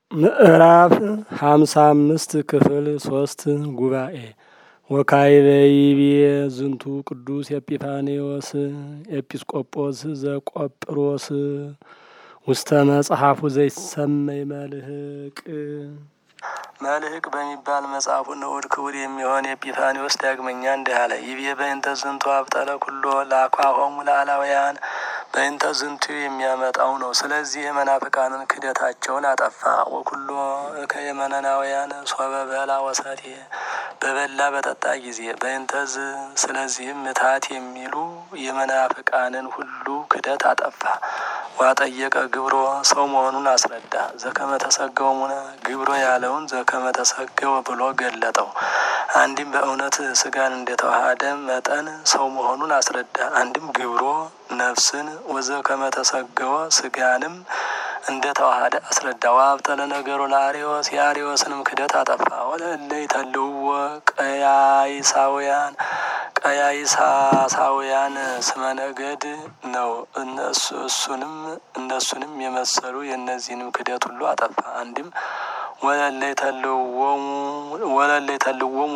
ምዕራፍ ሀምሳ አምስት ክፍል ሶስት ጉባኤ ወካይበይቤ ዝንቱ ቅዱስ ኤጲፋኔዎስ ኤጲስቆጶስ ዘቆጵሮስ ውስተ መጽሐፉ ዘይሰመይ መልህቅ መልህቅ በሚባል መጽሐፉ ንዑድ ክቡር የሚሆን ኤጲፋኒዎስ ዳግመኛ እንዲህ አለ። ይቤ በእንተ ዝንቱ አብጠለ ኩሎ ላኳሆሙ ለአላውያን በእንተ ዝንቱ የሚያመጣው ነው። ስለዚህ የመናፍቃንን ክደታቸውን አጠፋ። ወኩሎ ከየመነናውያን ሶበ በላ ወሰቴ በበላ በጠጣ ጊዜ በእንተዝ ስለዚህም ምታት የሚሉ የመናፍቃንን ሁሉ ክደት አጠፋ። ዋጠየቀ ግብሮ ሰው መሆኑን አስረዳ። ዘከመ ተሰገው ሙነ ግብሮ ያለውን ዘከመ ተሰገው ብሎ ገለጠው። አንድም በእውነት ስጋን እንደተዋሃደ መጠን ሰው መሆኑን አስረዳ። አንድም ግብሮ ነፍስን ወዘከመ ተሰገወ ስጋንም እንደ ተዋሃደ አስረዳ። ዋብጠለ ነገሩ ለአሪዎስ የአሪዎስንም ክደት አጠፋ። ወለእለ ይተልውወ ቀያይሳውያን ቀያይሳሳውያን ስመ ነገድ ነው። እነሱ እሱንም እነሱንም የመሰሉ የእነዚህንም ክደት ሁሉ አጠፋ። አንድም ወለለ የተልወሙ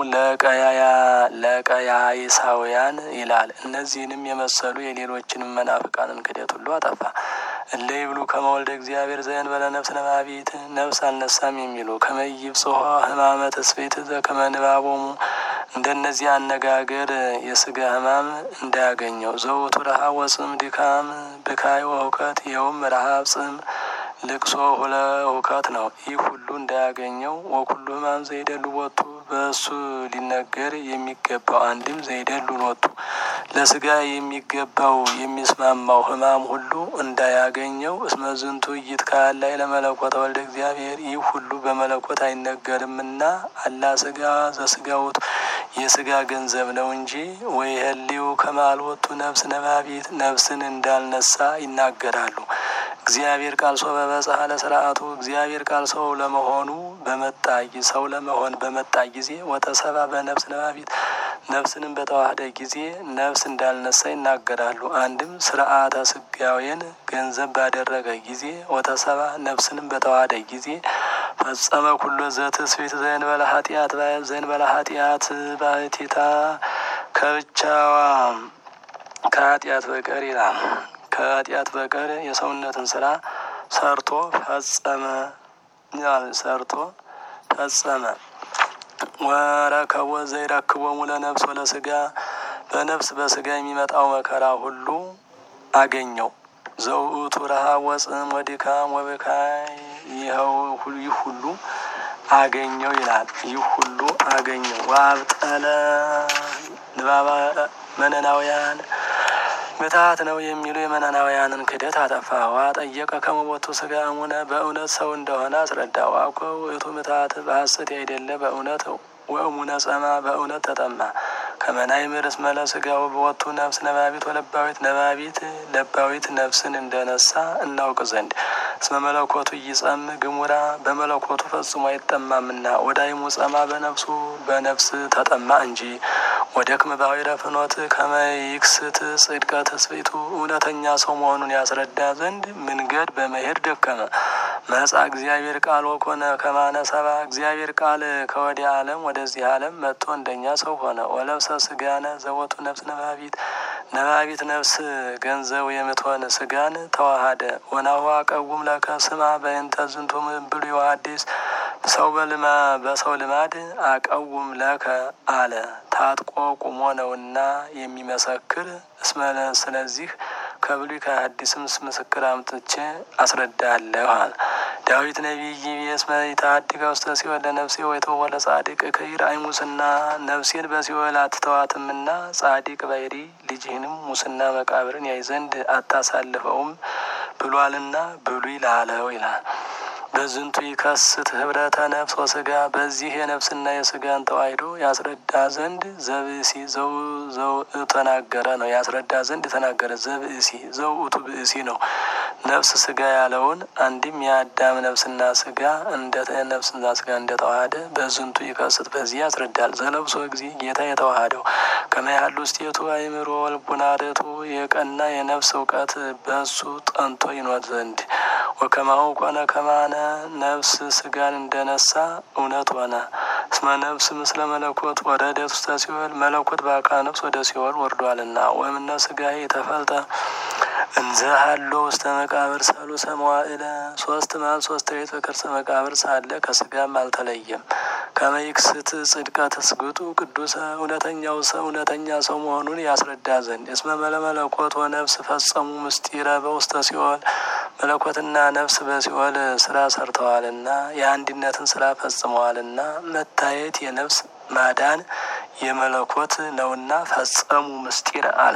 ለቀያይሳውያን ይላል። እነዚህንም የመሰሉ የሌሎችንም መናፍቃንን ክደት ሁሉ አጠፋ። እለ ይብሉ ከመወልደ እግዚአብሔር ዘእንበለ ነፍስ ነባቢት ነፍስ አልነሳም የሚሉ ከመይብ ጽሖ ህማመ ተስፌት ዘከመ ንባቦሙ እንደነዚህ አነጋገር የስጋ ህማም እንዳያገኘው ዘውቱ ረሃብ ወጽም ድካም ብካይ ወሁከት ይኸውም ረሃብ ጽም ልቅሶ ሁለ ሁከት ነው። ይህ ሁሉ እንዳያገኘው ወኩሉ ህማም ዘይደሉ ወጡ በእሱ ሊነገር የሚገባው አንድም ዘይደሉ ወጡ ለስጋ የሚገባው የሚስማማው ህማም ሁሉ እንዳያገኘው እስመ ዝንቱ ይትካል ላይ ለመለኮት ወልደ እግዚአብሔር ይህ ሁሉ በመለኮት አይነገርምና አላ ስጋ ዘስጋ ውእቱ የስጋ ገንዘብ ነው እንጂ ወይ ህሊው ከማልወቱ ነፍስ ነባቢት ነፍስን እንዳልነሳ ይናገራሉ። እግዚአብሔር ቃል ሰው በበጽሐ ለስርዓቱ እግዚአብሔር ቃል ሰው ለመሆኑ በመጣ ሰው ለመሆን በመጣ ጊዜ ወተሰባ በነፍስ ነባቢት ነፍስንም በተዋህደ ጊዜ ነፍስ እንዳልነሳ ይናገራሉ። አንድም ስርዓተ ስጋዌን ገንዘብ ባደረገ ጊዜ ወተሰባ ነፍስንም በተዋህደ ጊዜ ፈጸመ ኩሎ ዘትስብእት ዘእንበለ ኃጢአት ዘእንበለ ኃጢአት ባሕቲታ ከብቻዋ ከኃጢአት በቀር ይላል። ከኃጢአት በቀር የሰውነትን ስራ ሰርቶ ፈጸመ ይላል። ሰርቶ ፈጸመ ወረከቦ ዘይረክቦሙ ለነፍስ ወለስጋ በነፍስ በስጋ የሚመጣው መከራ ሁሉ አገኘው። ዘውእቱ ረሃብ ወጽም ወድካም ወብካይ ይኸው ይህ ሁሉ አገኘው ይላል። ይህ ሁሉ አገኘው። ዋብጠለ ንባባ መነናውያን ምታት ነው የሚሉ የመነናውያንን ክደት አጠፋ። ዋ ጠየቀ ከመቦቱ ስጋ እሙነ በእውነት ሰው እንደሆነ አስረዳ። ዋኮ ውእቱ ምታት በሐሰት ያይደለ በእውነት ወእሙነ ጸማ በእውነት ተጠማ። ከመናይ ምርስ መለ ስጋው በወቱ ነፍስ ነባቢት ወለባዊት ነባቢት ለባዊት ነፍስን እንደነሳ እናውቅ ዘንድ እስመ መለኮቱ እይጸም ግሙራ በመለኮቱ ፈጽሞ አይጠማምና ወዳይሙ ጸማ በነፍሱ በነፍስ ተጠማ እንጂ ወደክም ባሕረ ፍኖት ከመይክስት ጽድቀ ተስቤቱ እውነተኛ ሰው መሆኑን ያስረዳ ዘንድ መንገድ በመሄድ ደከመ። መጻ እግዚአብሔር ቃል ወኮነ ከማነ ሰባ እግዚአብሔር ቃል ከወዲያ ዓለም ወደዚህ ዓለም መጥቶ እንደኛ ሰው ሆነ። ወለብሰ ስጋነ ዘቦቱ ነፍስ ነባቢት ነባቢት ነፍስ ገንዘቡ የምትሆን ስጋን ተዋሃደ። ወናሁ አቀውም ለከ ስማ በእንተ ዝንቱ ብሉይ ወሐዲስ ሰው በልማ በሰው ልማድ አቀውም ለከ አለ ታጥቆ ቁሞ ነውና የሚመሰክር እስመ ስለዚህ ከብሉይ ከሐዲስም ምስክር አምጥቼ አስረዳለሁ አለ። ዳዊት ነቢይ እስመ ይትሐድግ ውስተ ሲኦል ለነፍሴ ወይትወለ ጻድቅ ከይርአይ ሙስና ነፍሴን በሲኦል አትተዋትምና ጻድቅ ባይሪ ልጅህንም ሙስና መቃብርን ያይ ዘንድ አታሳልፈውም ብሏልና ብሉይ ላለው ይላል። በዝንቱ ይከስት ህብረተ ነፍስ ወስጋ በዚህ የነፍስና የስጋን ተዋሂዶ ያስረዳ ዘንድ ዘብእሲ ዘው ዘው ተናገረ ነው። ያስረዳ ዘንድ የተናገረ ዘብእሲ ዘውእቱ ብእሲ ነው። ነፍስ ስጋ ያለውን አንድም የአዳም ነፍስና ስጋ እንደ ነፍስና ስጋ እንደተዋሃደ በዝንቱ ይከስት በዚህ ያስረዳል። ዘለብሶ ጊዜ ጌታ የተዋሃደው ከመያሉ ውስጤቱ አይምሮ ወልቡና ርቱ የቀና የነፍስ እውቀት በእሱ ጠንቶ ይኖር ዘንድ ወከማሁ ኮነ ከማነ ነፍስ ስጋን እንደነሳ እውነት ሆነ። እስመ ነፍስ ምስለ መለኮት ወረደት ውስተ ሲኦል መለኮት በአካል ነፍስ ወደ ሲኦል ወርዷልና። ወእምነ ስጋ የተፈልጠ እንዘ ሀሎ ውስተ መቃብር ሰሉሰ መዋዕለ ሶስት መዓልት ሶስት ሌሊት በከርሰ መቃብር ሳለ ከስጋም አልተለየም። ከመይክስት ጽድቀት ስግጡ ቅዱሰ እውነተኛው ሰው እውነተኛ ሰው መሆኑን ያስረዳ ዘንድ እስመ መለመለኮት ወነፍስ ፈጸሙ ምስጢረ በውስተ ሲኦል መለኮትና ነፍስ በሲኦል ስራ ሰርተዋልና የአንድነትን ስራ ፈጽመዋልና መታየት የነፍስ ማዳን የመለኮት ነውና ፈጸሙ ምስጢር አለ።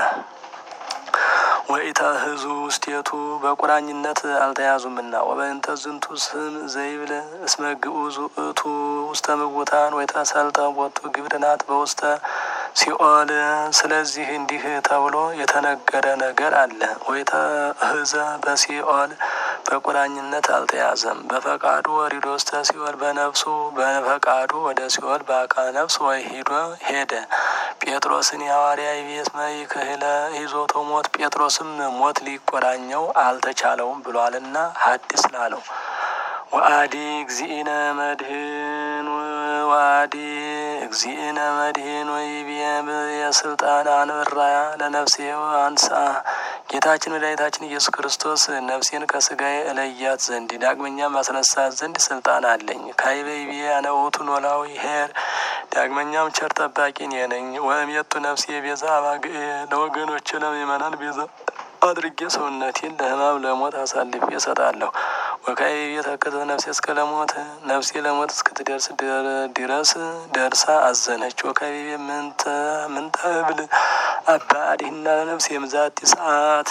ወኢተህዙ ውስቴቱ በቁራኝነት አልተያዙምና ወበእንተ ዝንቱ ስም ዘይብል እስመ ግዑዝ ውእቱ ውስተ ምውታን ወይተሰልጠ ቦቱ ግብርናት በውስተ ሲኦል። ስለዚህ እንዲህ ተብሎ የተነገረ ነገር አለ። ወይተህዘ በሲኦል በቁራኝነት አልተያዘም። በፈቃዱ ወሪዶ ውስተ ሲኦል በነፍሱ በፈቃዱ ወደ ሲኦል በአካል ነፍስ ወይ ሂዶ ሄደ። ጴጥሮስን የሐዋርያ ቤስመ ይክህለ ይዞቶ ሞት ጴጥሮስም ሞት ሊቆራኘው አልተቻለውም ብሏልና ሐዲስ ላለው ወአዲ እግዚእነ መድህን ወአዲ እግዚእነ መድህን ወይቤ የስልጣን አንብራያ ለነፍሴ አንሳ ጌታችን መድኃኒታችን ኢየሱስ ክርስቶስ ነፍሴን ከስጋዬ እለያት ዘንድ ዳግመኛም ማስነሳት ዘንድ ስልጣን አለኝ። ካይበይቤ አነውቱ ኖላዊ ሄር ዳግመኛም ቸር ጠባቂ እኔ ነኝ። ወእሜቱ ነፍሴ ቤዛ አባግዕ ለወገኖች ለምእመናን ቤዛ አድርጌ ሰውነቴን ለሕማም ለሞት አሳልፌ እሰጣለሁ። ወካይቤ ተከዘ ነፍሴ እስከ ለሞት ነፍሴ ለሞት እስክትደርስ ድረስ ደርሳ አዘነች። ወካይቤ ምንተ ምንተ እብል አባ አዲህና ነፍሴ የምዛት ሰዓት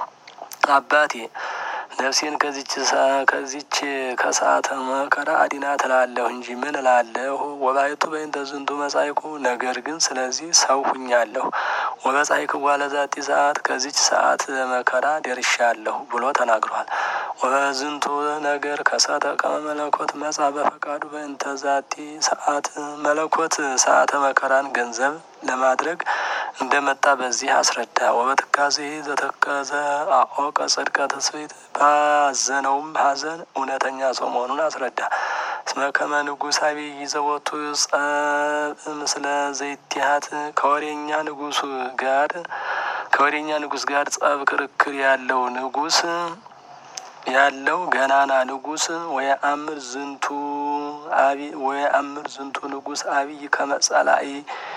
አባቴ ነፍሴን ከዚች ከዚች ከሰዓተ መከራ አዲና ትላለሁ እንጂ ምን እላለሁ? ወባይቱ በእንተ ዝንቱ መጻይኩ ነገር ግን ስለዚህ ሰው ሁኛለሁ። ወበጻይክ ዋለዛቲ ሰዓት ከዚች ሰዓት መከራ ደርሻለሁ ብሎ ተናግሯል። ወበዝንቱ ነገር ከሰተ ከመ መለኮት መጻ በፈቃዱ በእንተ ዛቲ ሰዓት መለኮት ሰዓተ መከራን ገንዘብ ለማድረግ እንደመጣ በዚህ አስረዳ። ወበትካዜ ዘተከዘ አኦቀ ጽድቀ ተስቤት ባዘነውም ሐዘን እውነተኛ ሰው መሆኑን አስረዳ። እስመ ከመ ንጉሥ አብይ ዘወቱ ጸብ ምስለ ዘይትሃት ከወሬኛ ንጉሱ ጋር ከወሬኛ ንጉስ ጋር ጸብ ክርክር ያለው ንጉስ ያለው ገናና ንጉስ ወየአምር ዝንቱ አብይ ወየአምር ዝንቱ ንጉስ አብይ ከመጸላኢ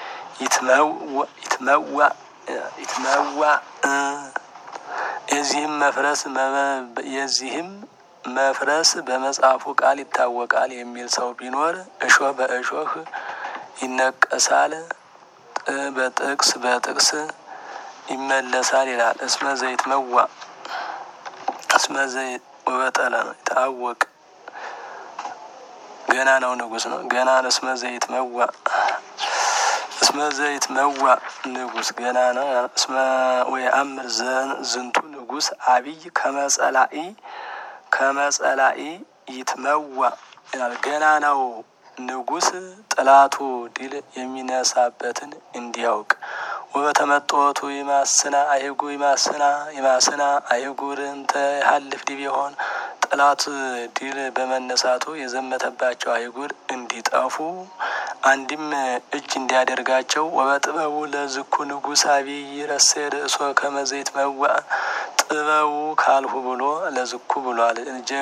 ይትመዋ ይትመዋ የዚህም መፍረስ የዚህም መፍረስ በመጽሐፉ ቃል ይታወቃል የሚል ሰው ቢኖር እሾህ በእሾህ ይነቀሳል፣ በጥቅስ በጥቅስ ይመለሳል ይላል። እስመ ዘይት መዋ እስመ ዘይት ወበጠለ ነው ይታወቅ ገና ነው ንጉስ ነው ገና እስመ ዘይት መዋ እስመ ዘይት መዋ ንጉስ ገና ነው። እስመ ወየአምር ዝንቱ ንጉስ አብይ ከመጸላኢ ከመጸላኢ ይትመዋ ይላል። ገና ነው ንጉስ ጥላቱ ድል የሚነሳበትን እንዲያውቅ ወበተመጦቱ ይማስና አይጉ ይማስና ይማስና አይጉር እንተ ሀልፍ ዲብ የሆን ጠላት ድል በመነሳቱ የዘመተባቸው አይጉር እንዲጠፉ አንድም እጅ እንዲያደርጋቸው ወበጥበቡ ለዝኩ ንጉስ አብይ ረሴ ርእሶ ከመዘይት መዋ ጥበቡ ካልሁ ብሎ ለዝኩ ብሏል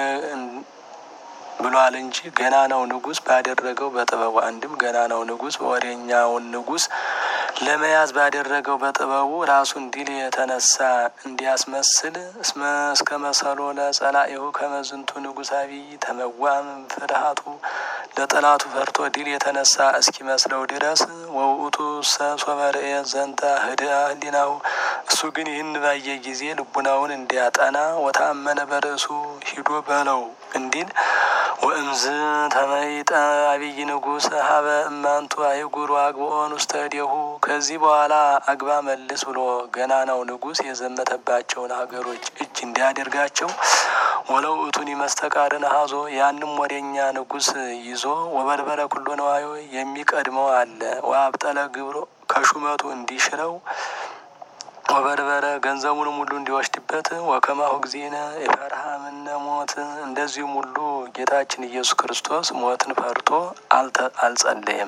ብሏል እንጂ ገና ነው ንጉስ ባደረገው በጥበቡ አንድም ገና ነው ንጉስ ወሬኛውን ንጉስ ለመያዝ ባደረገው በጥበቡ ራሱን ድል የተነሳ እንዲያስመስል እስመ እስከ መሰሎ ለጸላኢሁ ከመዝንቱ ንጉስ አብይ ተመዋም ፍርሃቱ ለጠላቱ ፈርቶ ድል የተነሳ እስኪመስለው ድረስ ወውእቱ ሰሶበርኤ ዘንተ ህድአ ህሊናው እሱ ግን ይህን ባየ ጊዜ ልቡናውን እንዲያጠና ወታመነ በርእሱ ሂዶ በለው እንዲል ወእምዝ ተመይጠ አብይ ንጉስ ሀበ እማንቱ አይጉሩ አግብኦን ውስተ እዴሁ ከዚህ በኋላ አግባ መልስ ብሎ ገና ነው ንጉስ የዘመተባቸውን ሀገሮች እጅ እንዲያደርጋቸው ወለው እቱን ይመስተቃርን ሀዞ ያንም ወደኛ ንጉስ ይዞ ወበርበረ ኩሎ ነዋዮ የሚቀድመው አለ ወአብጠለ ግብሮ ከሹመቱ እንዲሽረው ወበርበረ ገንዘቡንም ሁሉ እንዲወስድበት አለበት። ወከማሁ ጊዜነ የፈርሃ ምነ ሞት እንደዚሁም ሁሉ ጌታችን ኢየሱስ ክርስቶስ ሞትን ፈርቶ አልጸለየም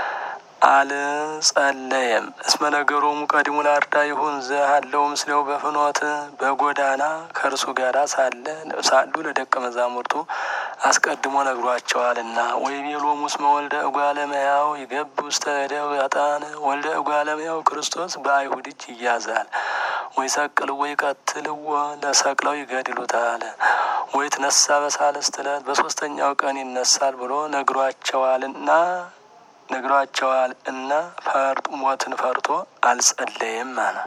አልጸለየም። እስመ ነገሮሙ ቀዲሙ ለአርዳ ይሁን ዘሃለው ምስሌው በፍኖት በጎዳና ከእርሱ ጋር ሳለ ሳሉ ለደቀ መዛሙርቱ አስቀድሞ ነግሯቸዋልና። ወይቤሎሙ እስመ ወልደ እጓለ እመሕያው ይገብ ውስተ እደው ኃጥአን ወልደ እጓለ እመሕያው ክርስቶስ በአይሁድ እጅ ይያዛል ወይ ሰቅል ወይ ቀትልዎ ለሰቅለው ይገድሉታል ወይ ትነሳ በሳልስት ዕለት በሶስተኛው ቀን ይነሳል ብሎ ነግሯቸዋልና ነግሯቸዋል እና ፈርጡ ሞትን ፈርቶ አልጸለየም አለ።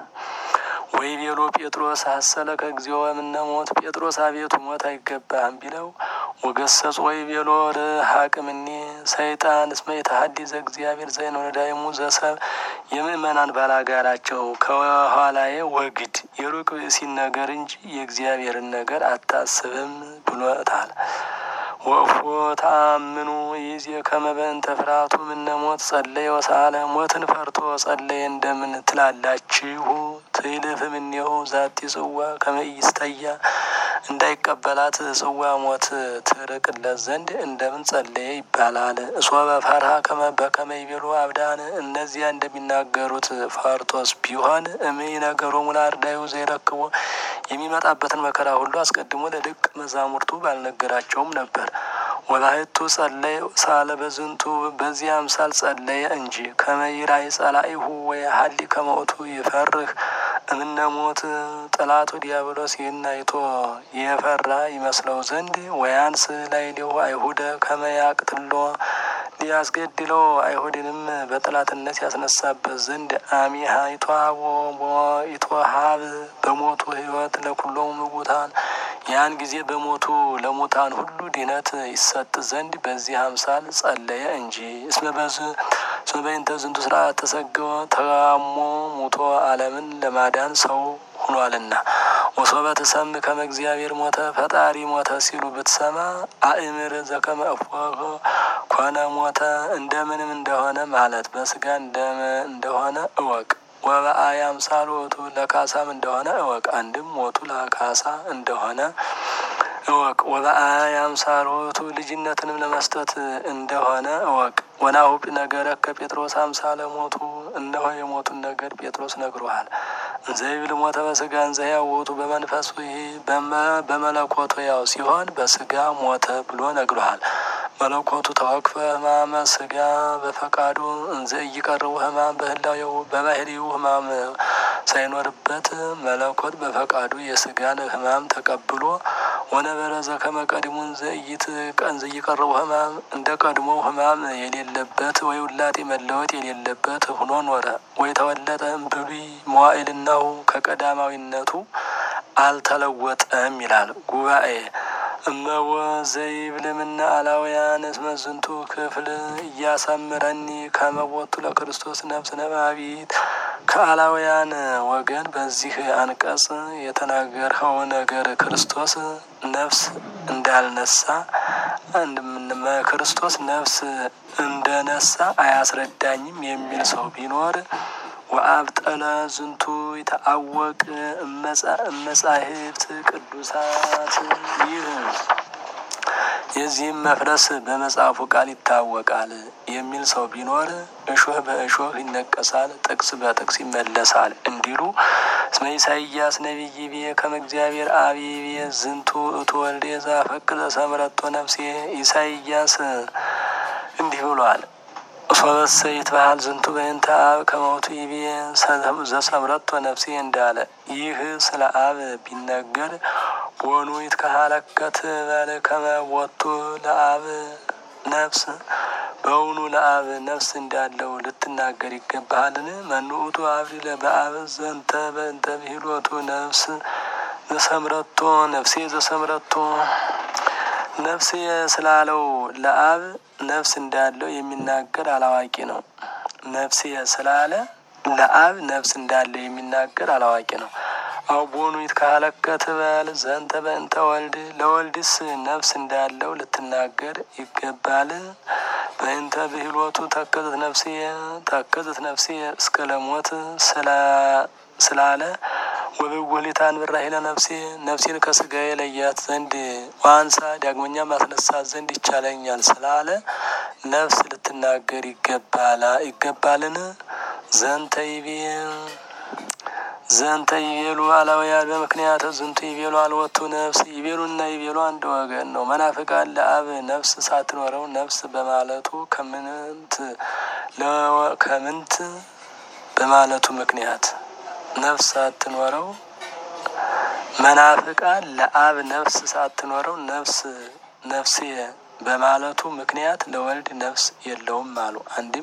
ወይ ቤሎ ጴጥሮስ ሀሰለ ከጊዜው እምነ ሞት ጴጥሮስ አቤቱ ሞት አይገባህም ቢለው ወገሰጹ ወይ ቤሎ ርሀቅ እምኔ ሰይጣን እስመ የተሀዲ ዘእግዚአብሔር ዘይኖዳይሙ ዘሰብ የምእመናን ባላጋራቸው ከኋላዬ ወግድ የሩቅ ብእሲን ነገር እንጂ የእግዚአብሔርን ነገር አታስብም ብሎታል። ወእፎ ተአምኑ ይዜ ከመ በእንተ ፍርሃቱ ምነ ሞት ጸለየ ወሳለ ሞትን ፈርቶ ጸለየ እንደምን ትላላችሁ? ትይልፍ እምኔሁ ዛቲ ጽዋ ከመ ኢይስተያ እንዳይቀበላት ጽዋ ሞት ትርቅለት ዘንድ እንደምን ጸለየ ይባላል። እሶበ ፈርሃ ከመ በከመ ይቤሉ አብዳን እነዚያ እንደሚናገሩት ፈርቶስ ቢሆን እምይ ነገሮሙ ለአርዳዩ ዘይረክቦ የሚመጣበትን መከራ ሁሉ አስቀድሞ ለደቀ መዛሙርቱ ባልነገራቸውም ነበር። ወላይቱ ጸለየ ሳለ በዝንቱ በዚህ አምሳል ጸለየ እንጂ ከመይራይ ጸላኢሁ ወይ ሀሊ ከመውቱ ይፈርህ እምነ ሞት ጠላቱ ዲያብሎስ ይህን አይቶ የፈራ ይመስለው ዘንድ ወያንስ ላይ ሊሁ አይሁደ ከመያቅትሎ ሊያስገድለው አይሁድንም በጠላትነት ያስነሳበት ዘንድ አሚሃ ይቷቦ ይቶሀብ በሞቱ ህይወት ለኩሎሙ ምውታን ያን ጊዜ በሞቱ ለሙታን ሁሉ ድነት ይሰጥ ዘንድ በዚህ አምሳል ጸለየ እንጂ። እስመ በዝ እስመ በእንተ ዝንቱ ስርዓት ተሰገወ ተጋሞ ሙቶ ዓለምን ለማዳን ሰው ሁኗልና። ወሶበ ትሰምዕ ከመ እግዚአብሔር ሞተ ፈጣሪ ሞተ ሲሉ ብትሰማ አእምር ዘከመ እፎ ኮነ ሞተ እንደምንም እንደሆነ ማለት በስጋ እንደሆነ እወቅ። ወበአይ አምሳል ሞቱ ለካሳም እንደሆነ እወቅ። አንድም ሞቱ ለካሳ እንደሆነ እወቅ። ወበአይ አምሳል ሞቱ ልጅነትንም ለመስጠት እንደሆነ እወቅ። ወናሁብ ነገረ ከጴጥሮስ አምሳለ ሞቱ እነሆ የሞቱን ነገር ጴጥሮስ ነግሮሃል። ዘይብል ሞተ በስጋ እንዘያው ውእቱ በመንፈሱ ይሄ በመለኮቱ ያው ሲሆን በስጋ ሞተ ብሎ ነግሮሃል። መለኮቱ ተወክፈ ህማመ ስጋ በፈቃዱ እንዘ እይቀርቡ ህማም በህላዌው በባህሪው ህማም ሳይኖርበት መለኮት በፈቃዱ የስጋን ህማም ተቀብሎ ወነበረ ዘከመ ቀድሙን ዘይት ቀን ዘይቀርቡ ህማም እንደ ቀድሞ ህማም የሌለበት ወይ ውላጤ መለወጥ የሌለበት ሁኖ ኖረ። ወይ ተወለጠ እምብሉይ መዋዕልናሁ ከቀዳማዊነቱ አልተለወጠም ይላል ጉባኤ እመወ ዘይብልምና አላውያን እስመ ዝንቱ ክፍል እያሳምረኒ ከመቦቱ ለክርስቶስ ነፍስ ነባቢት ከአላውያን ወገን በዚህ አንቀጽ የተናገርኸው ነገር ክርስቶስ ነፍስ እንዳልነሳ ክርስቶስ ነፍስ እንደነሳ አያስረዳኝም የሚል ሰው ቢኖር ወአብጠለ ዝንቱ ይተአወቅ እመጻሕፍት ቅዱሳት ይህ የዚህም መፍረስ በመጽሐፉ ቃል ይታወቃል የሚል ሰው ቢኖር እሾህ በእሾህ ይነቀሳል፣ ጥቅስ በጥቅስ ይመለሳል እንዲሉ እስመ ኢሳይያስ ነቢይ ብዬ ከመ እግዚአብሔር አብ ብዬ ዝንቱ እቱ ወልዴ ዘአፈቅር ሰምረቶ ነፍሴ ኢሳይያስ እንዲህ ብሏል። ሶበሰ ይትበሃል ዝንቱ በእንተ አብ ከመውቱ ይቤ ዘሰምረቶ ነፍሴ እንዳለ ይህ ስለ አብ ቢነገር ወኑ ይትከሀለከት በል ከመ ቦቱ ለአብ ነፍስ በውኑ ለአብ ነፍስ እንዳለው ልትናገር ይገባሃልን? መኑኡቱ አብሪለ በአብ ዘንተ በእንተ ብሂሎቱ ነፍስ ዘሰምረቶ ነፍሴ ዘሰምረቶ ነፍሴ ስላለው ለአብ ነፍስ እንዳለው የሚናገር አላዋቂ ነው። ነፍሴ ስላለ ለአብ ነፍስ እንዳለው የሚናገር አላዋቂ ነው። አቦኑ ይትካለከት በል ዘንተ በእንተ ወልድ ለወልድስ ነፍስ እንዳለው ልትናገር ይገባል። በእንተ ብሂሎቱ ተከዘት ነፍሴ ተከዘት ነፍሴ እስከ ለሞት ስላለ ወብውህሊታን ብራሂለ ነፍሴ ነፍሴን ከስጋዬ ለያት ዘንድ ዋንሳ ዳግመኛ ማስነሳት ዘንድ ይቻለኛል ስላለ ነፍስ ልትናገር ይገባላ ይገባልን? ዘንተ ይቤ ዘንተ ይቤሉ አላውያን በምክንያት ዝንቱ ይቤሉ አልወቱ ነፍስ ይቤሉና ይቤሉ አንድ ወገን ነው። መናፍቃን ለአብ ነፍስ ሳትኖረው ነፍስ በማለቱ ከምንት ከምንት በማለቱ ምክንያት ነፍስ ሳትኖረው መናፍቃን ለአብ ነፍስ ሳትኖረው ነፍስ ነፍሴ በማለቱ ምክንያት ለወልድ ነፍስ የለውም አሉ። አንድም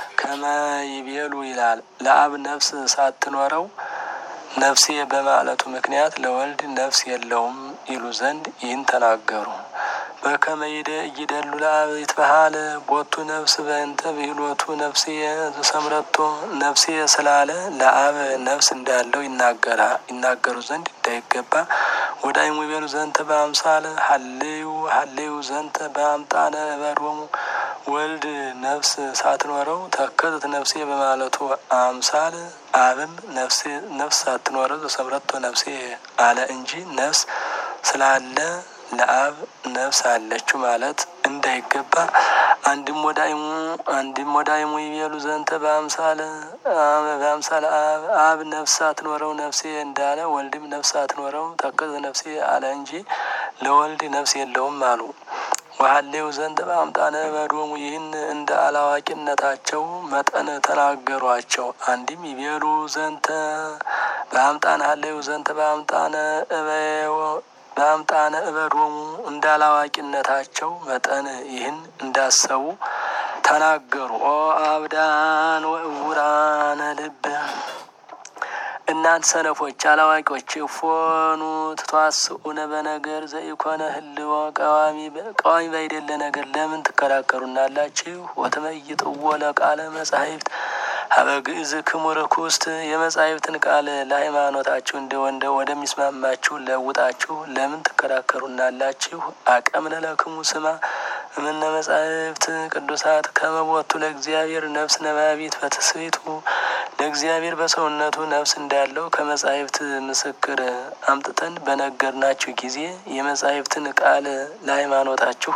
ከመይቤሉ ይላል ለአብ ነፍስ ሳትኖረው ነፍሴ በማለቱ ምክንያት ለወልድ ነፍስ የለውም ይሉ ዘንድ ይህን ተናገሩ። በከመ ይደሉ ለአብ ይትበሃል ቦቱ ነፍስ በእንተ ብሂሎቱ ነፍሴ ሰምረቶ ነፍሴ ስላለ ለአብ ነፍስ እንዳለው ይናገራ ይናገሩ ዘንድ እንዳይገባ ወዳይሙ ይቤሉ ዘንተ በአምሳለ ሀሌዩ ሀሌዩ ዘንተ በአምጣነ በሮሙ ወልድ ነፍስ ሳትኖረው ተከተት ነፍሴ በማለቱ አምሳል አብም ነፍሴ ነፍስ ሳትኖረው ተሰምረቶ ነፍሴ አለ እንጂ ነፍስ ስላለ ለአብ ነፍስ አለችው ማለት እንዳይገባ አንድም ወዳይሙ አንድም ወዳይሙ ይቤሉ ዘንተ በአምሳለ በአምሳለ አብ አብ ነፍስ ሳትኖረው ነፍሴ እንዳለ ወልድም ነፍስ ሳትኖረው ተከዘ ነፍሴ አለ እንጂ ለወልድ ነፍስ የለውም አሉ። ወሀሌው ዘንተ በአምጣነ በዶሙ ይህን እንደ አላዋቂነታቸው መጠን ተናገሯቸው። አንድም ይቤሉ ዘንተ በአምጣነ ሀሌው ዘንተ በአምጣነ እበዮ በአምጣነ እበዶሙ እንደ አላዋቂነታቸው መጠን ይህን እንዳሰቡ ተናገሩ። ኦ አብዳን ወእውራነ ልብ እናንተ ሰነፎች አላዋቂዎች ፎኑ ትቷስኡነ በነገር ዘኢኮነ ህልዎ ቀዋሚ ቀዋሚ ባይደለ ነገር ለምን ትከራከሩናላችሁ? ወትመይጥዎ ለቃለ መጻሕፍት ሀበ ግእዝ ክሙር ኩስት የመጻሕፍትን ቃል ለሃይማኖታችሁ እንደ ወንደ ወደሚስማማችሁ ለውጣችሁ ለምን ትከራከሩናላችሁ? አቀምነ ለክሙ ስማ እምነ መጻሕፍት ቅዱሳት ከመቦቱ ለእግዚአብሔር ነፍስ ነባቢት በትስቢቱ ለእግዚአብሔር በሰውነቱ ነፍስ እንዳለው ከመጻሕፍት ምስክር አምጥተን በነገርናችሁ ጊዜ የመጻሕፍትን ቃል ለሃይማኖታችሁ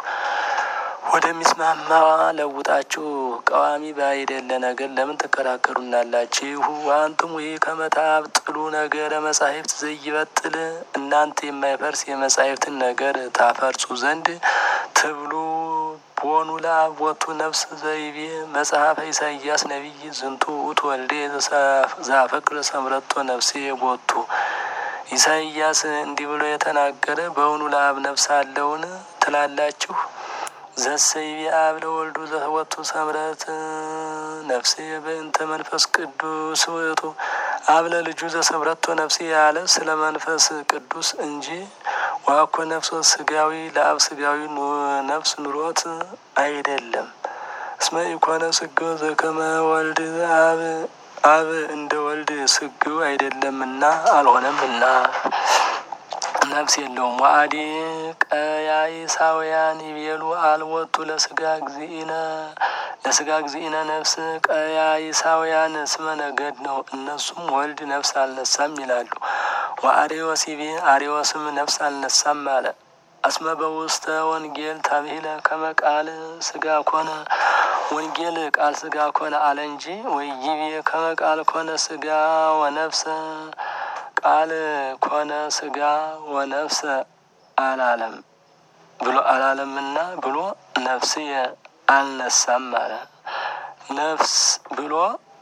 ወደሚስማማ ለውጣችሁ ቀዋሚ ባይደለ ነገር ለምን ትከራከሩናላችሁ? አንቱም ይህ ከመታብ ጥሉ ነገረ መጻሕፍት ዘይበጥል እናንተ የማይፈርስ የመጻሕፍትን ነገር ታፈርጹ ዘንድ ትብሉ ቦኑ ለአቦቱ ነፍስ ዘይቤ መጽሐፈ ኢሳይያስ ነቢይ ዝንቱ ውእቱ ወልዴ ዛፈቅር ሰምረቶ ነፍሴ ቦቱ ኢሳይያስ እንዲህ ብሎ የተናገረ በውኑ ለአብ ነፍስ አለውን ትላላችሁ? ዘሰይቤ አብ ለወልዱ ዘወቱ ሰምረት ነፍሴ በእንተ መንፈስ ቅዱስ ውእቱ አብ ለልጁ ዘሰምረቶ ነፍሴ ያለ ስለ መንፈስ ቅዱስ እንጂ ዋኮ ነፍሶ ስጋዊ ለአብ ስጋዊ ነፍስ ኑሮት አይደለም። እስመ ኢኮነ ስግው ዘከመ ወልድ አብ አብ እንደ ወልድ ስግው አይደለምና አልሆነምና ነፍስ የለውም። ዋአዲ ቀያይሳውያን ይቤሉ አልወቱ ለስጋ እግዚእነ ለስጋ እግዚእነ ነፍስ ቀያይሳውያን ስመ ነገድ ነው። እነሱም ወልድ ነፍስ አልነሳም ይላሉ። ወአሪዎስ ይቤ አሪዎስም ነፍስ አልነሳም አለ። አስመ በውስተ ወንጌል ተብሂለ ከመ ቃል ስጋ ኮነ ወንጌል ቃል ስጋ ኮነ አለ እንጂ ወይቤ ከመ ቃል ኮነ ስጋ ወነፍሰ ቃል ኮነ ስጋ ወነፍሰ አላለም ብሎ አላለምና ብሎ ነፍስ አልነሳም አለ። ነፍስ ብሎ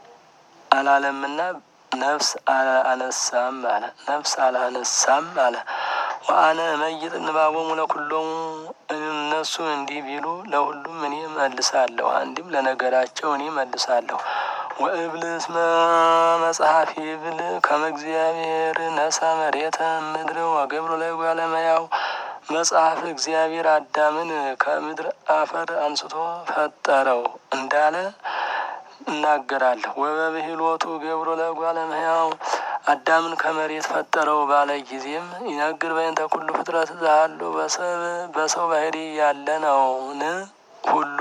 አላለምና ነፍስ አላነሳም አለ። ነፍስ አላነሳም አለ። ወአነ እመይጥ ንባቦሙ ለኩሎሙ እነሱ እንዲህ ቢሉ ለሁሉም እኔ መልሳለሁ። አንድም ለነገራቸው እኔ መልሳለሁ። ወእብል እስመ መጽሐፍ ይብል ከመ እግዚአብሔር ነሳ መሬተ ምድር ወገብሮ ላይ ጓለመያው መጽሐፍ እግዚአብሔር አዳምን ከምድር አፈር አንስቶ ፈጠረው እንዳለ እናገራለሁ። ወበብሂሎቱ ገብሮ ለጓለመያው አዳምን ከመሬት ፈጠረው ባለ ጊዜም ይነግር በእንተ ኩሉ ፍጥረት ዛሉ በሰው ባህሪ ያለ ነውን ሁሉ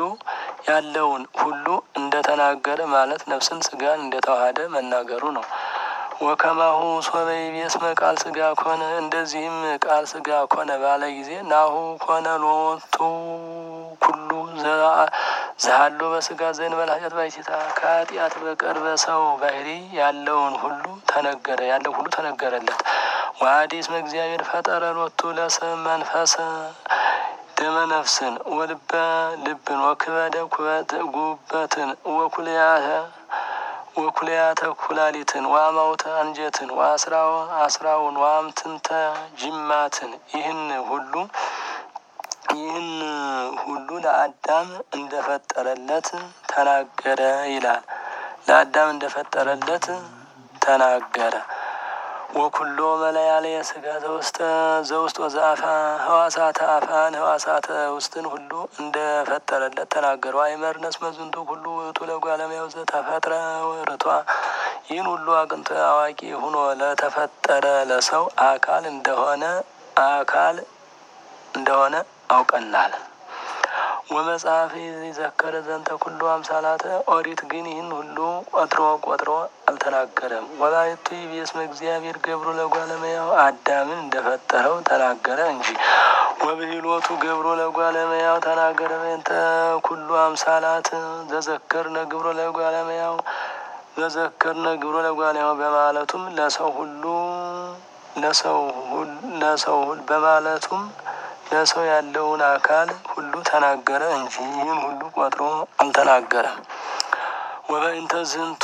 ያለውን ሁሉ እንደተናገረ ማለት ነፍስን ስጋን እንደተዋሃደ መናገሩ ነው። ወከማሁ ሶበ ይቤ እስመ ቃል ስጋ ኮነ እንደዚህም ቃል ስጋ ኮነ ባለ ጊዜ ናሁ ኮነ ሎቱ ኩሉ ዘሃሎ በስጋ ዘእንበለ ኃጢአት ባሕቲታ ከኃጢአት በቀር በሰው ባህሪ ያለውን ሁሉ ተነገረ ያለው ሁሉ ተነገረለት። ወአዲ እስመ እግዚአብሔር ፈጠረ ሎቱ ለሰብ መንፈሰ ደመ ነፍስን ወልበ ልብን ወክበደ ኩበት ጉበትን ወኩልያተ ወኩልያተ ኩላሊትን ወአማውተ አንጀትን ወአስራው አስራውን ወአምትንተ ጅማትን ይህን ሁሉ ይህን ሁሉ ለአዳም እንደፈጠረለት ተናገረ ይላል። ለአዳም እንደፈጠረለት ተናገረ። ወኩሎ መለያለየ ስጋ ዘውስተ ዘውስጥ ወዘአፋ ህዋሳተ አፋን ህዋሳተ ውስጥን ሁሉ እንደፈጠረለት ተናገሩ። አይመርነስ መዝንቱ ሁሉ ውእቱ ለጓለማያው ዘተፈጥረ ርቷ ይህን ሁሉ አቅንቶ አዋቂ ሁኖ ለተፈጠረ ለሰው አካል እንደሆነ አካል እንደሆነ አውቀናል። ወመጽሐፍ የዘከረ ዘንተ ኩሉ አምሳላተ ኦሪት ግን ይህን ሁሉ ቆጥሮ ቆጥሮ አልተናገረም። ወላይቱ ይቤስመ እግዚአብሔር ገብሩ ለጓለመያው አዳምን እንደፈጠረው ተናገረ እንጂ ወብሂሎቱ ገብሮ ለጓለመያው ተናገረ። በእንተ ኩሉ አምሳላት ዘዘከርነ ግብሮ ለጓለመያው ዘዘከርነ ግብሮ ለጓለመያው በማለቱም ለሰው ሁሉ ለሰው ለሰው በማለቱም ለሰው ያለውን አካል ሁሉ ተናገረ እንጂ ይህን ሁሉ ቆጥሮ አልተናገረም። ወበእንተ ዝንቱ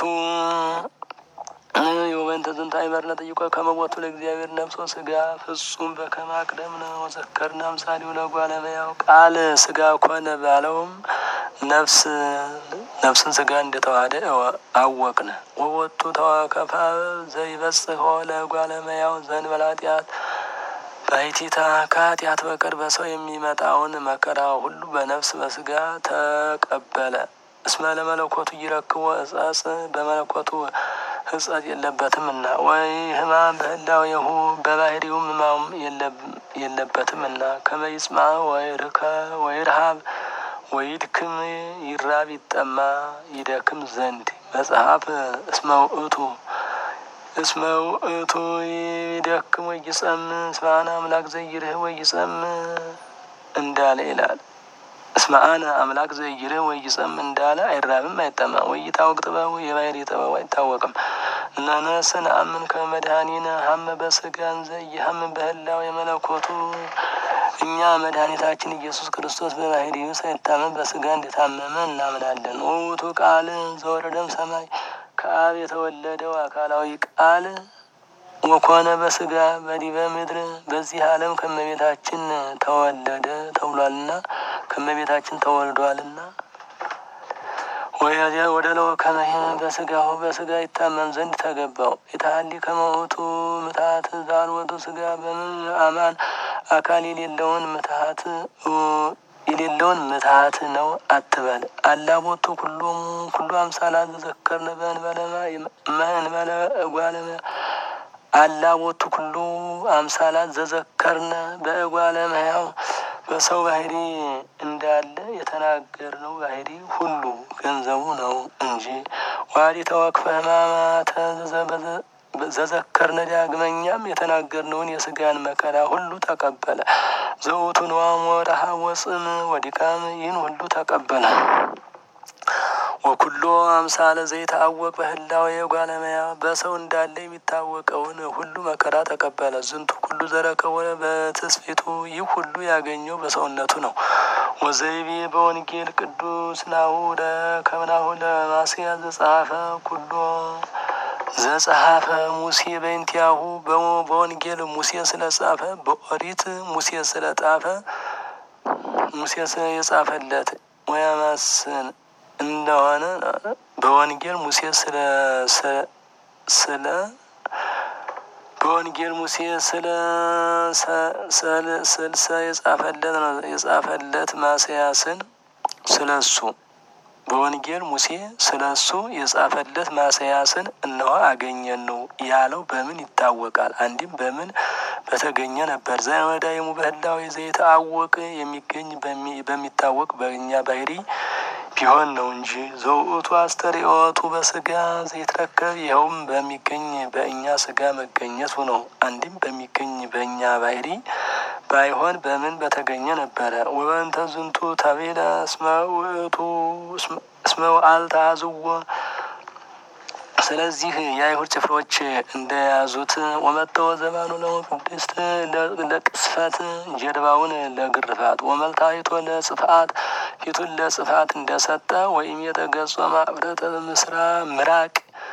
ወበእንተ ዝንቱ አይመርነ ጠይቆ ከመቦቱ ለእግዚአብሔር ነፍሶ ስጋ ፍጹም በከመ አቅደምነ ወዘከርነ አምሳሌው ለጓለመያው ቃል ስጋ ኮነ ባለውም ነፍስ ነፍስን ስጋ እንደተዋህደ አወቅነ። ወቦቱ ተወከፋ ዘይበጽሖ ለጓለመያው ዘእንበለ ኃጢአት ባሕቲታ ከኃጢአት በቀር በሰው የሚመጣውን መከራ ሁሉ በነፍስ በስጋ ተቀበለ። እስመ ለመለኮቱ ይረክቦ እጸጽ በመለኮቱ ሕጸት የለበትምና ወይ ሕማም በህላዌሁ በባህሪውም ሕማም የለበትምና ከመ ይጽምዕ ወይርከ ወይርሃብ ወይድክም ይራብ ይጠማ ይደክም ዘንድ መጽሐፍ እስመ ውእቱ እስመ ውእቱ ይደክም ወይጸምዕ እስመ አነ አምላክ ዘይርህ ወይጸምዕ እንዳለ ይላል። እስመ አነ አምላክ ዘይርህ ወይጸምዕ እንዳለ አይራብም አይጠማም። ወይታወቅ ጥበቡ የባህሪ ጥበቡ አይታወቅም። ነነስ ነአምን ከመ መድኃኒነ ሀመ በስጋን ዘይሀም በህላዌ የመለኮቱ እኛ መድኃኒታችን ኢየሱስ ክርስቶስ በባህሪው ሳይታመም በስጋ እንደታመመ እናምናለን። ውእቱ ቃል ዘወረደም ሰማይ ከአብ የተወለደው አካላዊ ቃል ወኮነ በስጋ በዲበ ምድር በዚህ ዓለም ከመቤታችን ተወለደ ተብሏልና ከመቤታችን ተወልዷልና ወደ ለው ከመሄ በስጋሁ በስጋ ይታመም ዘንድ ተገባው። የተሀሊ ከመውቱ ምትሀት ዛልወቱ ስጋ በምን አማን አካል የሌለውን ምትሀት የሌለውን ምትሀት ነው አትበል። አላቦቱ ኩሎም ኩሉ አምሳላት ዘዘከርነ በእንበለ እንበለ እጓለመ አላቦቱ ኩሉ አምሳላት ዘዘከርነ በእጓለ እመሕያው በሰው ባህሪ እንዳለ የተናገርነው ባህሪ ሁሉ ገንዘቡ ነው እንጂ ዋዲ ተወክፈ ሕማማተ ዘዘከርነ ዳግመኛም የተናገርነውን የስጋን መከራ ሁሉ ተቀበለ። ዘውቱ ነዋም ወረሃብ ወጽም ወዲቃም ይህን ሁሉ ተቀበለ። ወኩሎ አምሳለ ዘይታወቅ በህላዌ የጓለመያ በሰው እንዳለ የሚታወቀውን ሁሉ መከራ ተቀበለ። ዝንቱ ሁሉ ዘረከቦ በትስፊቱ ይህ ሁሉ ያገኘው በሰውነቱ ነው። ወዘይቤ በወንጌል ቅዱስ ናሁ ለከምናሁ ለማስያ ዘጸሐፈ ኩሎ ዘጸሐፈ ሙሴ በእንቲአሁ በወንጌል ሙሴ ስለጻፈ በኦሪት ሙሴ ስለጻፈ ሙሴ የጻፈለት ወያማስን እንደሆነ በወንጌል ሙሴ ስለ ስለ በወንጌል ሙሴ ስለ ስልሰ የጻፈለት ነው የጻፈለት ማስያስን ስለ እሱ በወንጌል ሙሴ ስለ እሱ የጻፈለት ማስያስን እነሆ አገኘን ነው ያለው። በምን ይታወቃል? አንድም በምን በተገኘ ነበር። ዘመዳይሙ በህላዌ ዘይተአወቅ የሚገኝ በሚታወቅ በእኛ ባህሪ ቢሆን ነው እንጂ ዘውእቱ አስተርእዮቱ በስጋ ዘይትረከብ ይኸውም በሚገኝ በእኛ ስጋ መገኘቱ ነው። አንድም በሚገኝ በእኛ ባህሪ ባይሆን በምን በተገኘ ነበረ። ወበንተ ዝንቱ ተቤለ እስመ ውእቱ እስመ አልተአዝዎ ስለዚህ የአይሁድ ጭፍሮች እንደያዙት ወመጠወ ዘባኑ ለቅድስት ለቅስፈት ጀርባውን ለግርፋት ወመልታይቶ ለጽፍአት ፊቱን ለጽፋት እንደሰጠ ወይም የተገጾ ማብረተ ምስራ ምራቅ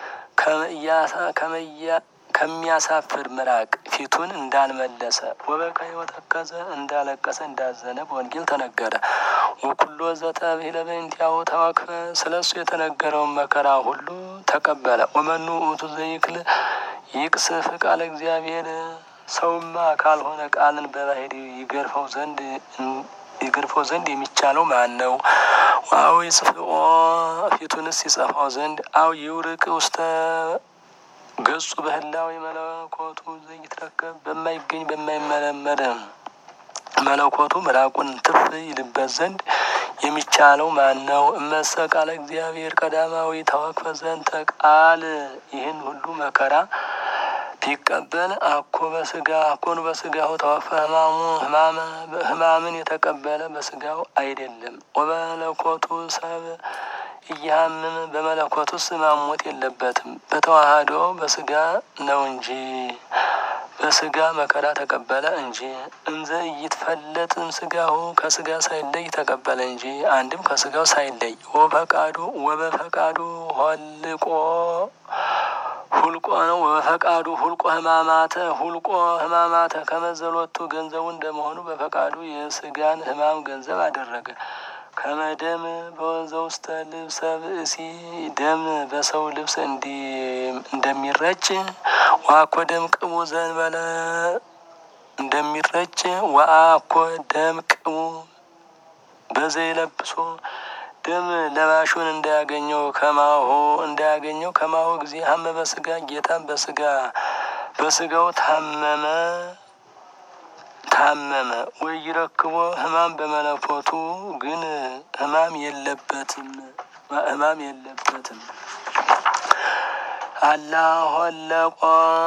ከሚያሳፍር ምራቅ ፊቱን እንዳልመለሰ ወበከይ ወተከዘ እንዳለቀሰ እንዳዘነ በወንጌል ተነገረ። ወኩሎ ዘተብሂለ በእንቲአሁ ተወክፈ ስለ እሱ የተነገረውን መከራ ሁሉ ተቀበለ። ወመኑ ውእቱ ዘይክል ይቅስፍ ቃለ እግዚአብሔር ሰውማ ካልሆነ ቃልን በባህሪ ይገርፈው ዘንድ ይገርፈው ዘንድ የሚቻለው ማን ነው? አው ይጽፍኦ ፊቱንስ ይጸፋው ዘንድ አው ይውርቅ ውስተ ገጹ በህላዊ መለኮቱ ዘይትረከብ በማይገኝ በማይመረመር መለኮቱ ምራቁን ትፍ ይልበት ዘንድ የሚቻለው ማን ነው? እመሰ ቃለ እግዚአብሔር ቀዳማዊ ተወክፈ ዘንተ ቃል ይህን ሁሉ መከራ ቢቀበል አኮ በስጋ አኮኑ በስጋው ተወክፈ ህማሙ ህማመ ህማምን የተቀበለ በስጋው አይደለም። ወበመለኮቱ ሰብ እያምም በመለኮቱ ህማም ሞት የለበትም። በተዋህዶ በስጋ ነው እንጂ በስጋ መከራ ተቀበለ እንጂ እንዘ እይትፈለጥም ስጋሁ ከስጋ ሳይለይ ተቀበለ እንጂ አንድም ከስጋው ሳይለይ ወፈቃዱ ወበፈቃዱ ሆልቆ ሁልቆ ነው። በፈቃዱ ሁልቆ ህማማተ ሁልቆ ህማማተ ከመዘሎቱ ገንዘቡ እንደመሆኑ በፈቃዱ የስጋን ህማም ገንዘብ አደረገ። ከመደም በወንዘ ውስተ ልብሰ ብእሲ ደም በሰው ልብስ እንደሚረጭ ዋኮ ደም ቅቡ ዘንበለ እንደሚረጭ ወአኮ ደም ቅቡ በዘይለብሶ ደም ለባሹን እንዳያገኘው ከማሆ እንዳያገኘው ከማሆ ጊዜ ሀመ በስጋ ጌታም በስጋ በስጋው ታመመ ታመመ ወይ ይረክቦ ህማም በመለኮቱ ግን ህማም የለበትም ህማም የለበትም። አላ ሆለቆ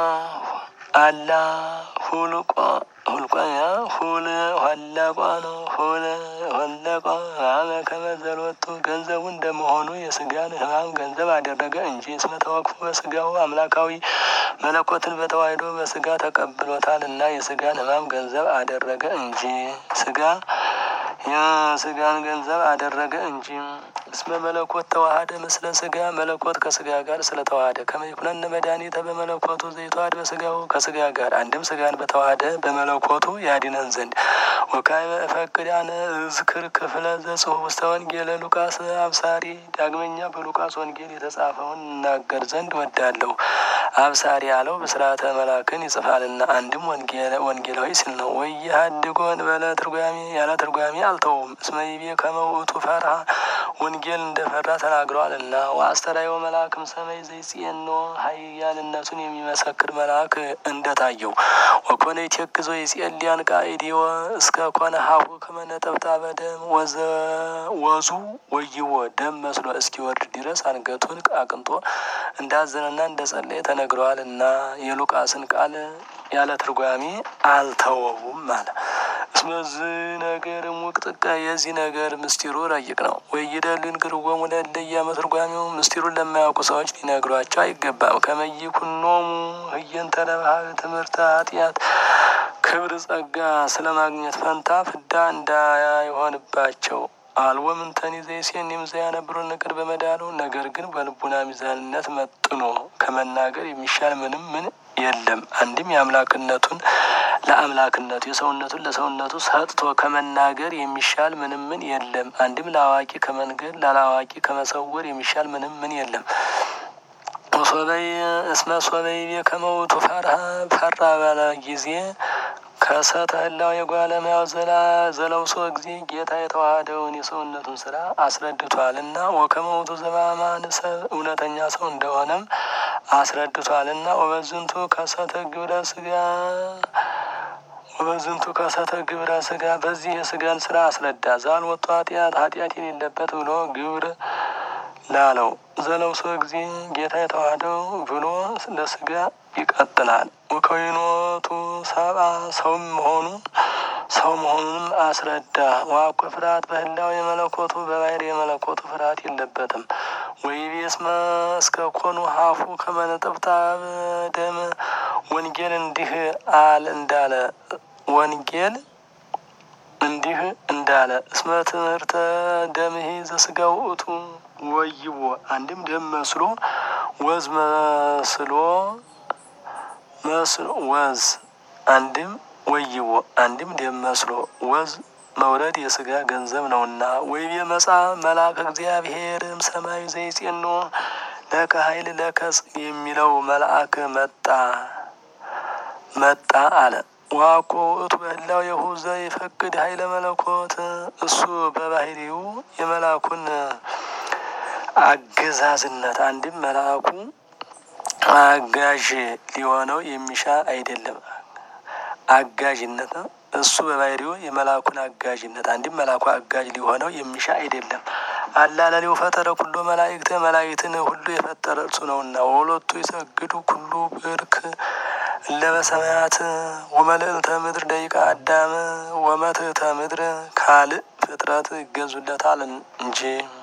አላ ሁልቆ ሁልቆ ሁል ሆለቆ ነው ሁል ሆለቆ ህማመ ከመዘሎቱ ገንዘቡ እንደመሆኑ የስጋን ህማም ገንዘብ አደረገ እንጂ እስመ ተወክፎ በስጋው አምላካዊ መለኮትን በተዋሕዶ በስጋ ተቀብሎታል እና የስጋን ህማም ገንዘብ አደረገ እንጂ ስጋ የስጋን ገንዘብ አደረገ እንጂ እስመ መለኮት ተዋሃደ ምስለ ስጋ መለኮት ከስጋ ጋር ስለተዋሃደ ከመይኩነን መድኃኒተ በመለኮቱ ዘይተዋሃድ በስጋው ከስጋ ጋር አንድም ስጋን በተዋሃደ በመለኮቱ ያድነን ዘንድ ወካዕበ እፈቅድ አነ እዝክር ክፍለ ዘጽሑፍ ውስተ ወንጌለ ሉቃስ አብሳሪ ዳግመኛ በሉቃስ ወንጌል የተጻፈውን እናገር ዘንድ ወዳለሁ። አብሳሪ ያለው ብስራተ መላክን ይጽፋልና አንድም ወንጌላዊ ሲል ነው። ወይ ሀድጎን በለ ትርጓሜ ያለ ትርጓሜ አልተውም። እስመ ይቤ ከመ ውእቱ ፈርሃ ወንጌል እንደፈራ ተናግረዋልና። ወአስተርአዮ መልአክም ሰማይ ዘይጽየኖ ኃያልነቱን የሚመሰክር መልአክ እንደታየው ወኮነ ይቴክዞ ይጼልያን ቃኢዲወ እስከ ኮነ ሀሁ ከመ ነጠብጣበ ደም ወዙ ወይዎ ደም መስሎ እስኪወርድ ድረስ አንገቱን አቅንጦ እንዳዘነና እንደጸለየ ተነግረዋል እና የሉቃስን ቃል ያለ ትርጓሜ አልተወውም አለ። እስመዝ ነገር ሙቅጥቀ የዚህ ነገር ምስጢሩ ረቂቅ ነው። ወይደልን ግርወሙ ለለያ መትርጓሚው ምስጢሩን ለማያውቁ ሰዎች ሊነግሯቸው አይገባም። ከመይኩኖሙ ህየንተ ለባህል ትምህርተ ኃጢአት ክብር ጸጋ ስለ ማግኘት ፈንታ ፍዳ እንዳይሆንባቸው አልወ ምንተኒ ዘይሴን የምዘያነብሩ ነገር በመዳኑ ነገር ግን በልቡና ሚዛንነት መጥኖ ከመናገር የሚሻል ምንም ምን የለም። አንድም የአምላክነቱን ለአምላክነቱ የሰውነቱን ለሰውነቱ ሰጥቶ ከመናገር የሚሻል ምንም ምን የለም። አንድም ለአዋቂ ከመንገድ ላላዋቂ ከመሰወር የሚሻል ምንም ምን የለም። ሶበይ እስመ ሶበይ ከመውቱ ፈርሃ ፈራ ባለ ጊዜ ከሰተ ህላው የጓለሙያው ዘለውሶ ጊዜ ጌታ የተዋሃደውን የሰውነቱን ስራ አስረድቷል እና ወከመውቱ ዘባማን ሰብ እውነተኛ ሰው እንደሆነም አስረድቷል እና ወበዝንቱ ከሰተ ግብረ ስጋ ወበዝንቱ ከሰተ ግብረ ስጋ በዚህ የስጋን ስራ አስረዳ። ዛልወጡ ኃጢአት ኃጢአት የሌለበት ብሎ ግብር ላለው ዘለውሶ ጊዜ ጌታ የተዋህደው ብሎ ለስጋ ይቀጥላል። ወከዊኖቱ ሰብአ ሰውም መሆኑ ሰው መሆኑንም አስረዳ። ዋኮ ፍርሃት በህላው የመለኮቱ በባህር የመለኮቱ ፍርሃት የለበትም። ወይቤስመ እስከ ኮኑ ሀፉ ከመነጠብጣብ ደም ወንጌል እንዲህ አል እንዳለ ወንጌል እንዲህ እንዳለ እስመ ትምህርተ ደምሂ ዘስጋ ውእቱ ወይቦ አንድም ደም መስሎ ወዝ መስሎ መስሎ ወዝ አንድም ወይቦ አንድም ደም መስሎ ወዝ መውረድ የስጋ ገንዘብ ነውና። ወይቤ መጻ መልአከ እግዚአብሔርም ሰማዩ ዘይጼኖ ለከ ኃይል ለከጽ የሚለው መልአክ መጣ መጣ አለ። ዋኮ ውእቱ በህላው የሁዘ ይፈቅድ ኃይለ መለኮት እሱ በባህሪው የመልአኩን አገዛዝነት አንድም መልአኩ አጋዥ ሊሆነው የሚሻ አይደለም። አጋዥነት ነው። እሱ በባህሪው የመልአኩን አጋዥነት አንድም መልአኩ አጋዥ ሊሆነው የሚሻ አይደለም። አላለሌው ፈጠረ ኩሎ መላእክተ መላእክትን ሁሉ የፈጠረ እርሱ ነውና ወሎቱ ይሰግዱ ኩሉ ብርክ ለበሰማያት ወመልእልተ ምድር ደቂቃ አዳም ወመትህተ ምድር ካልእ ፍጥረት ይገዙለታል እንጂ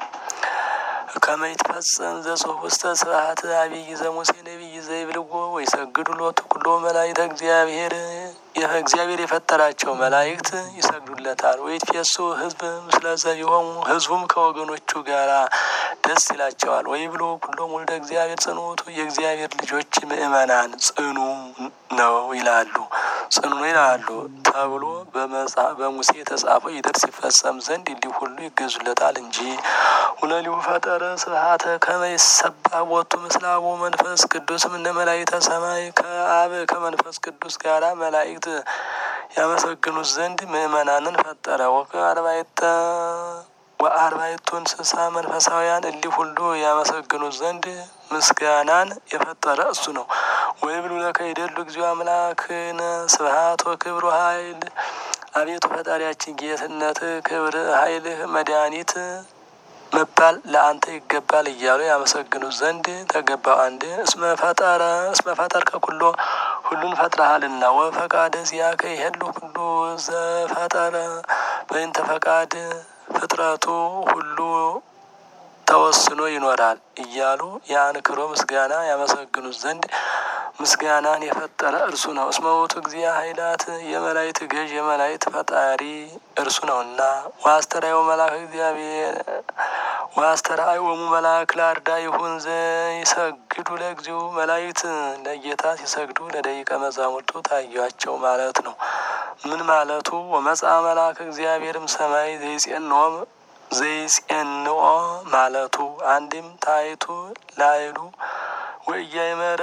ከመይትፈጸም ዘጽሑፍ ውስተ ስብሐት አብይ ዘሙሴ ነቢይ ዘይብልዎ ወይሰግዱ ሎቱ ኩሎ መላእክተ እግዚአብሔር እግዚአብሔር የፈጠራቸው መላእክት ይሰግዱለታል። ወይትፌሱ ህዝብ ምስለ ዘቢሆሙ ህዝቡም ከወገኖቹ ጋራ ደስ ይላቸዋል። ወይ ብሎ ኩሎም ወልደ እግዚአብሔር ጽኑ ውእቱ የእግዚአብሔር ልጆች ምእመናን ጽኑ ነው ይላሉ ጽኑ ነው ይላሉ ተብሎ በሙሴ የተጻፈው ይደርስ ይፈጸም ዘንድ እንዲህ ሁሉ ይገዙለታል እንጂ ሁለሊሁ ፈጠረ ስብሐተ ከመ ይሰባ ቦቱ ምስለ አቡ መንፈስ ቅዱስም እነ መላእክተ ሰማይ ከአብ ከመንፈስ ቅዱስ ጋራ መላእክት ያመሰግኑት ዘንድ ምእመናንን ፈጠረ። ወከአርባዕተ ወአርባዕቱ እንስሳ መንፈሳውያን እሊህ ሁሉ ያመሰግኑት ዘንድ ምስጋናን የፈጠረ እሱ ነው። ወይ ብሉ ለከ ይደሉ እግዚኦ አምላክነ ስብሐት ወክብሩ ኃይል አቤቱ ፈጣሪያችን ጌትነት፣ ክብር፣ ኃይልህ፣ መድኃኒት መባል ለአንተ ይገባል እያሉ ያመሰግኑት ዘንድ ተገባው። አንድ እስመ ፈጠረ እስመ ፈጠርከ ኩሎ ሁሉን ፈጥረሃልና ወፈቃደ ዚአከ ይሄሉ ሁሉ ዘፈጠረ በእንተ ፈቃድ ፍጥረቱ ሁሉ ተወስኖ ይኖራል እያሉ የአንክሮ ምስጋና ያመሰግኑት ዘንድ ምስጋናን የፈጠረ እርሱ ነው። እስመ ውእቱ እግዚአ ኃይላት የመላእክት ገዥ የመላእክት ፈጣሪ እርሱ ነውና ዋስተራዮ መልአክ እግዚአብሔር ዋስተራዮሙ መልአክ ለአርዳ ይሁን ዘይሰግዱ ለግዚኡ መላእክት ለጌታ ሲሰግዱ ለደቂቀ መዛሙርቱ ታያቸው ማለት ነው። ምን ማለቱ? ወመጻ መልአክ እግዚአብሔርም ሰማይ ዘይጼንኦ ዘይጼንኦ ማለቱ አንድም ታይቱ ላይሉ ወእያይመረ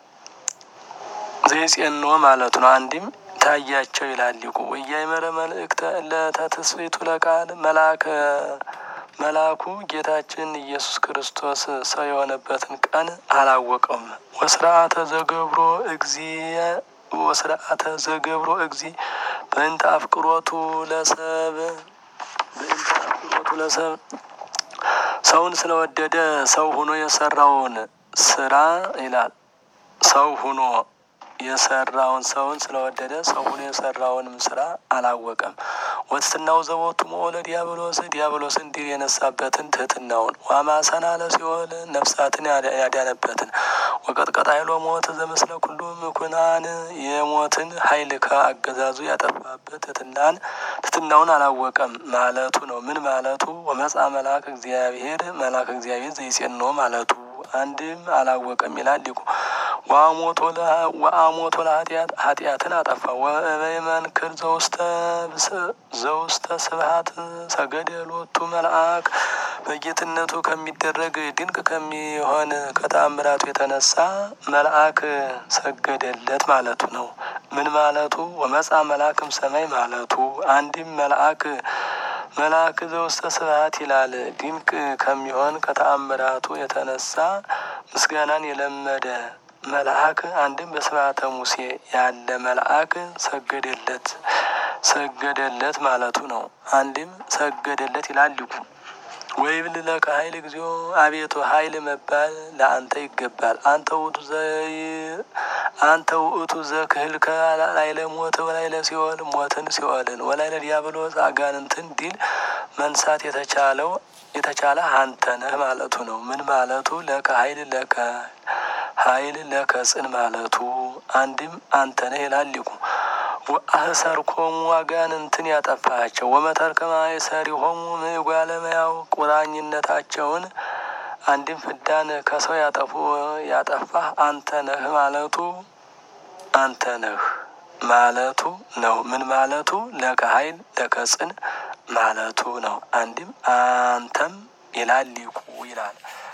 ዘይጼንኦ ማለቱ ነው። አንድም ታያቸው ይላል ሊቁ። ወእያይመረ መልእክተ ለተትስብእቱ ለቃል መልአከ መልአኩ ጌታችን ኢየሱስ ክርስቶስ ሰው የሆነበትን ቀን አላወቀውም። ወስርአተ ዘገብሮ እግዚእ ወስርአተ ዘገብሮ እግዚእ በእንተ አፍቅሮቱ ለሰብ በእንተ አፍቅሮቱ ለሰብ ሰውን ስለወደደ ሰው ሁኖ የሰራውን ስራ ይላል። ሰው ሁኖ የሰራውን ሰውን ስለወደደ ሰው ሁኖ የሰራውንም ስራ አላወቀም። ወትትናው ዘቦቱ መሆነ ዲያብሎስ ዲያብሎስን ድል የነሳበትን ትህትናውን ዋማሰና ለሲኦል ነፍሳትን ያዳነበትን ወቀጥቀጥ ኃይሎ ሞት ዘምስለ ኩሉ ምኩናን የሞትን ኃይል ከአገዛዙ ያጠፋበት ትህትናን ትህትናውን አላወቀም ማለቱ ነው። ምን ማለቱ? ወመጻ መልአክ እግዚአብሔር መልአክ እግዚአብሔር ዘይጼንኦ ማለቱ አንድም አላወቀም ይላል ሊቁ። ወአሞቶ ለኃጢአት ኃጢአትን አጠፋ። ወበይመንክር ዘውስተ ዘውስተ ስብሐት ሰገደ ሎቱ መልአክ በጌትነቱ ከሚደረግ ድንቅ ከሚሆን ከተአምራቱ የተነሳ መልአክ ሰገደለት ማለቱ ነው። ምን ማለቱ? ወመጻ መልአክም ሰማይ ማለቱ አንድም መልአክ መልአክ ዘውስተ ስብሐት ይላል። ድንቅ ከሚሆን ከተአምራቱ የተነሳ ምስጋናን የለመደ መልአክ አንድም በስብሐተ ሙሴ ያለ መልአክ ሰገደለት ሰገደለት ማለቱ ነው። አንድም ሰገደለት ይላል ሊቁ። ወይብል ለከ ኃይል እግዚኦ አቤቱ ኃይል መባል ለአንተ ይገባል። አንተ ውእቱ ዘይ አንተ ውእቱ ዘክህልከ ላይለ ሞት ወላይለ ሲኦል ሞትን ሲኦልን ወላይለ ዲያብሎስ አጋንንትን ድል መንሳት የተቻለው የተቻለ አንተ ነህ ማለቱ ነው። ምን ማለቱ ለከ ኃይል ለከ ኃይል ለከ ጽን ማለቱ አንድም አንተ ነህ ይላል ሊቁ። ወአህሰርኮሙ አጋንንትን ያጠፋቸው ወመተርከማ የሰሪሆሙ ምጓለመያው ቁራኝነታቸውን አንድም ፍዳን ከሰው ያጠፉ ያጠፋህ አንተ ነህ ማለቱ አንተ ነህ ማለቱ ነው። ምን ማለቱ ለከ ኃይል ለከ ጽን ማለቱ ነው። አንድም አንተም ይላል ሊቁ ይላል።